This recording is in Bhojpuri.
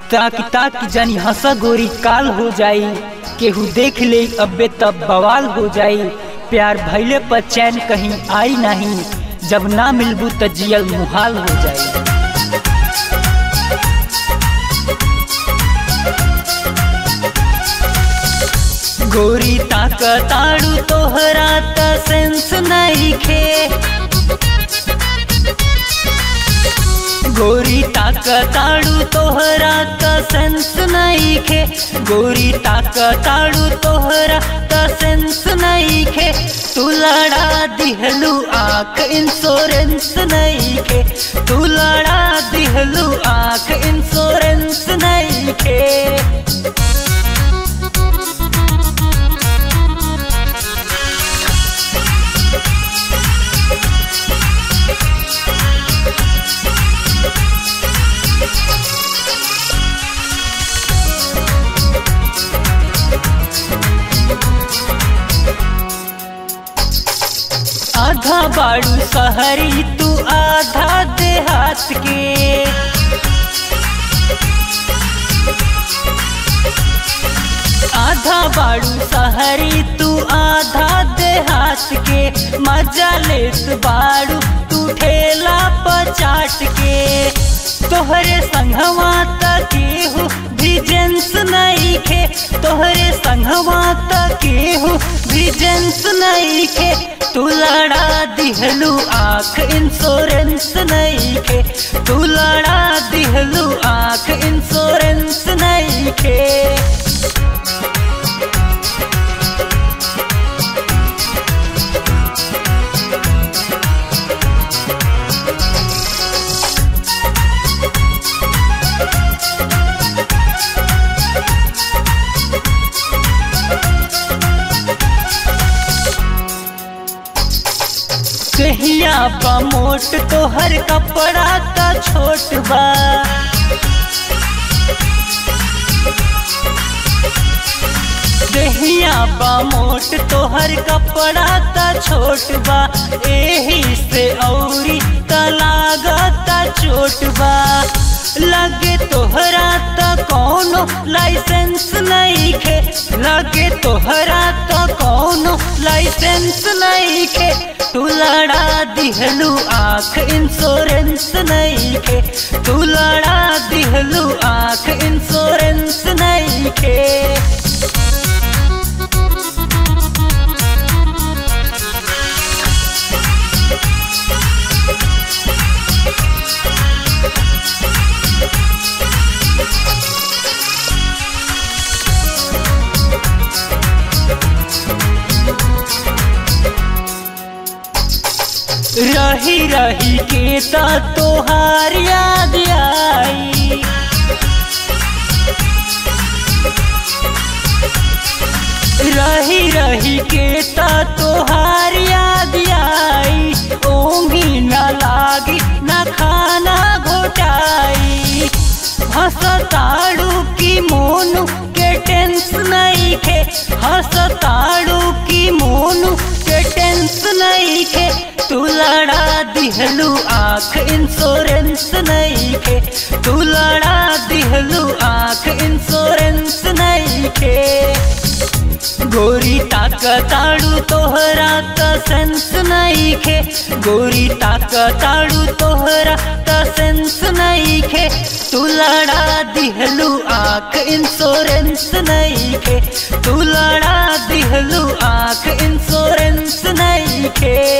ताकि ताकि जानी हंसा गोरी काल हो जाई केहू देख ले अबे तब बवाल हो जाई प्यार भैले पर चैन कहीं आई नहीं जब ना मिलबू त जियल मुहाल हो जाई गोरी ताकताड़ू तोहरा त सेंस नहीं खे गोरी ताकताड़ू तोहरा त सेंस नहीं खे गोरी ताकताड़ू तोहरा त सेंस नहीं खे तू लड़ा दिहलू आंख इंश्योरेंस नहीं खे तू लड़ा दिहलू आंख इंश्योरेंस नहीं खे आधा बाड़ू सहरी तू आधा देहात के आधा बाड़ू सहरी तू आधा देहात के मजा लेत बाड़ू तू ठेला पचाट के तोहरे संघवा तकेहू भी जेंस नहीं खे तोहरे संघवा तकेहू भी जेंस नहीं खे तू लड़ा दिहलू आंख इंश्योरेंस नहीं खे तू लड़ा दिहलू आंख इंश्योरेंस नहीं खे कहिया बा मोट तो हर कपड़ा का छोट बा कहिया बा मोट तो हर कपड़ा का छोट बा एही से औरी का लागता चोट बा लगे तोहरा त कौनो लाइसेंस नहीं खे लगे तोहरा त कौनो लाइसेंस नहीं खे तू लड़ा दिहलू आंख इंश्योरेंस नहीं खे तू लड़ा दिहलू आंख इंश्योरेंस नहीं खे रही रही के ता तोहार याद आई रही रही के ता तोहार याद आई ओंगी न लागी न खाना घोटाई हंसताड़ू की मोनू के टेंस नहीं खे हंसताड़ू की मोनू के टेंस नहीं खे तू लड़ा दिहलू आंख इंश्योरेंस नहीं खे तू लड़ा दिहलू आंख इंश्योरेंस नहीं खे गोरी ताकताड़ू तोहरा त सेंस नहीं खे गोरी ताकताड़ू तोहरा त सेंस नहीं खे तू लड़ा दिहलू आंख इंश्योरेंस नहीं खे तू लड़ा दिहलू आंख इंश्योरेंस नहीं खे